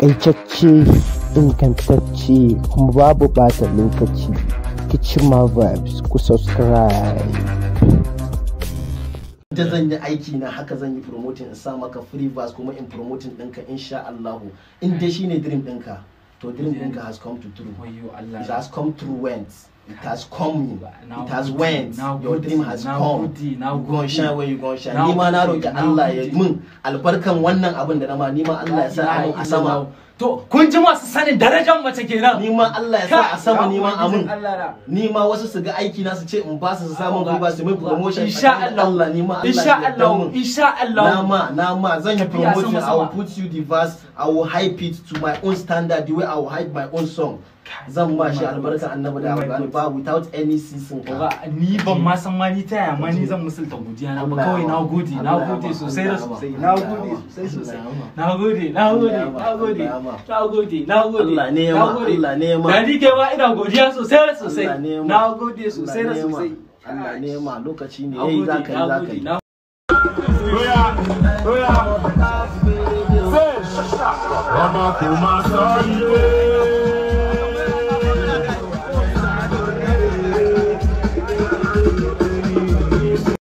takaitacce ingantacce kuma babu bata lokaci kichima vibes ku subscribe da zan yi aiki na haka zan yi promoting in sa maka free verse kuma in promoting ɗinka insha Allahu in dai shine dream ɗinka to dream ɗinka has come to true Wayyo Allah. it has come through went it has come Na it has gode, went na your gode, dream has na come gode, na you gon gode. shine where you gon shine Na ni ma na gode, roki na Allah ya gode. mun albarkan wannan abin da na ma ni ma Allah ya sa abin a sama To, kun ji masu sanin darajar mace kenan. ni ma Allah ya sa a sama ni ma a mun Allah na. ni ma wasu su ga aiki na su ce in ba su su samu Ga- ba su mai promotion Insha tsakanin Allah. Allah ni ma Allah Insha ya yarda Allah. mun. Insha Allah. Nama, Nama, zan yi Tafiya promotion. sama I will sama. put you the verse. I will hype it to my own standard, the way I will hype my own song. Zan ma shi albarka annabi da Oh my alƙur'ani God. ba without any season Oga, ka. ni ban ma san ma ni ta yaya ma ni zan musulta godiya na ba kawai na gode na gode sosai da sosai na gode sosai sosai na gode na gode na gode na gode na gode Allah ne ya na ma, gode. Allah ne ya ma. da ni kai ma ina godiya sosai da sosai Allah ne ya ma. na gode sosai da Allah ne ya ma. sosai Allah ne ma lokaci ne na yayi gode za ka yi na za ka gode yi. na Ọmọ kò máa sọ ilé.